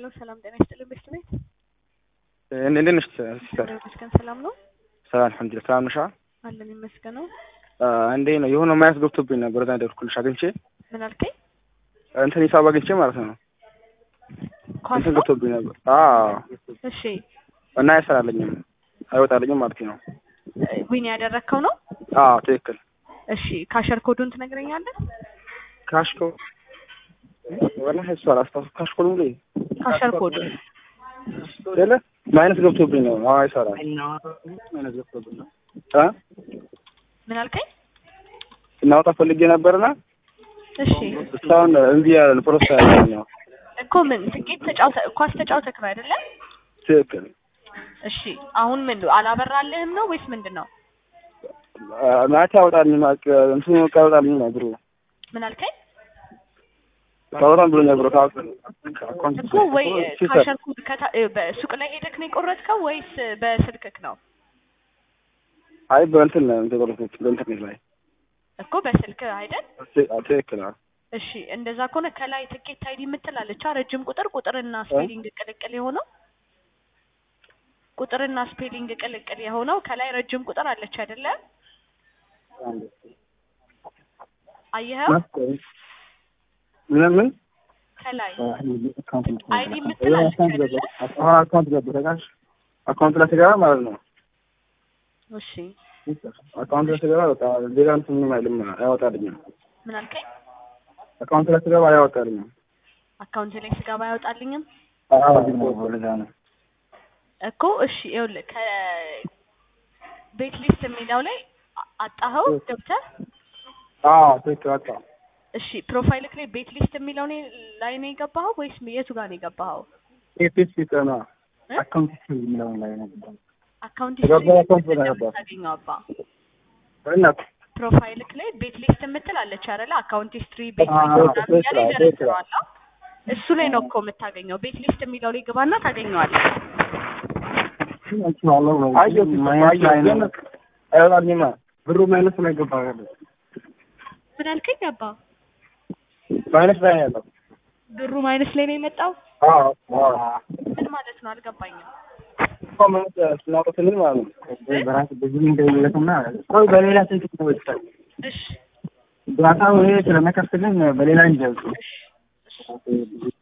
ሄሎ ሰላም ጤና ይስጥልኝ ቤስት ቤት እንዴት ነሽ ሲስተር? ይመስገን ሰላም ነው ሰላም አልሐምዱሊላህ። ሰላም ነሽ? አለን ይመስገነው። እንዴ ነው የሆነ ማያስ ገብቶብኝ ነበር። እዛ ደርኩልሽ አግኝቼ ምን አልከኝ? እንትን ሂሳብ አግኝቼ ማለት ነው ኳስ እንትን ነው? ገብቶብኝ ነበር። አዎ እሺ እና አይሰራልኝም አይወጣልኝም ማለት ነው። ዊን ያደረግከው ነው? አዎ ትክክል። እሺ ካሸር ኮዱን ትነግረኛለህ? ካሽኮ ወላሂ እሱ አላስታውስም። ካሽኮ ነው እንዴ? ካሸር ኮዱን አይደለ ማይነስ ገብቶብኝ ነው። አዎ አይሰራም። ማይነስ ገብቶብኝ ነው። አ ምን አልከኝ? እናወጣ ፈልጌ ነበርና እሺ እስካሁን እምቢ ያለ ፕሮሰስ ያለ ነው። እኮ ምን ትኬት ተጫውተ ኳስ ተጫውተክ ነው አይደለ? ትክክል። እሺ አሁን ምን አላበራልህም ነው ወይስ ምንድን ነው? ማታ ያወጣልኝ ማቅ እንትኑ ያወጣልኝ ነው ብሩ ምን አልከኝ? ታወጣን ብሎ ነበር ታውቅ እኮ ወይ ካሸር ኮድ ከታ- እ፣ በሱቅ ላይ ሄደክ ነው የቆረጥከው ወይስ በስልክክ ነው? አይ በእንትን ነው እንትን በለቶች በኢንተርኔት ላይ እኮ በስልክ አይደል? ትክክል። አዎ እሺ እንደዛ ከሆነ ከላይ ትኬት አይዲ የምትላለች ረጅም ቁጥር ቁጥርና ስፔሊንግ ቅልቅል የሆነው ቁጥርና ስፔሊንግ ቅልቅል የሆነው ከላይ ረጅም ቁጥር አለች አይደለ? አየኸው? ምን ምን ከላይ አይዲ የምትላለች አይደለ? አካውንት ገባሽ? አካውንት ላይ ስገባ ማለት ነው። እሺ አካውንት ላይ ስገባ በቃ ሌላ እንትን ምንም አይልም አያወጣልኝም። ምን አልከኝ? አካውንት ላይ ስገባ አያወጣልኝም። አካውንት ላይ ስገባ አይወጣልኝም አዎ ለዛ ነው። እኮ እሺ ይኸውልህ ከቤት ሊስት የሚለው ላይ አ- አጣኸው ገብተህ አዎ ትክክል። በቃ እሺ ፕሮፋይልክ ላይ ቤት ሊስት የሚለው ኔ- ላይ ነው የገባኸው ወይስ የቱ ጋር ነው የገባኸው? ኤፒስ ሲስተማ እ? አካውንት የሚለውን ላይ ነው አካውንት የገባው ሂስትሪ አካውንት ላይ ገባ። የምታገኘው አባ እና ፕሮፋይልክ ላይ ቤት ሊስት የምትል አለች አይደለ? አካውንት ሂስትሪ ቤት አዎ፣ ሊስት ምናምን ትክክል፣ እያለ ትክክል። ይደረድረዋል። አ? እሱ ላይ ነው እኮ የምታገኘው። ቤት ሊስት የሚለው ላይ ግባና ታገኘዋለህ። አየሁ አየሁ አይወጣልኝማ ብሩ ማይነስ ላይ ገባ ያለ ምን አልከኝ አባ? ማይነስ ላይ ነው ያለው። ብሩ ማይነስ ላይ ነው የመጣው? አዎ አዎ ምን ማለት ነው? አልገባኝም። ኮመንት ስናወጣ ስንል ማለት ነው በራስ ብዙ እንደሚለትና ቆይ በሌላ ስልክ ነው ይወጣል እሺ ዳታው ይሄ ስለመከፍትልን በሌላ እንጀምር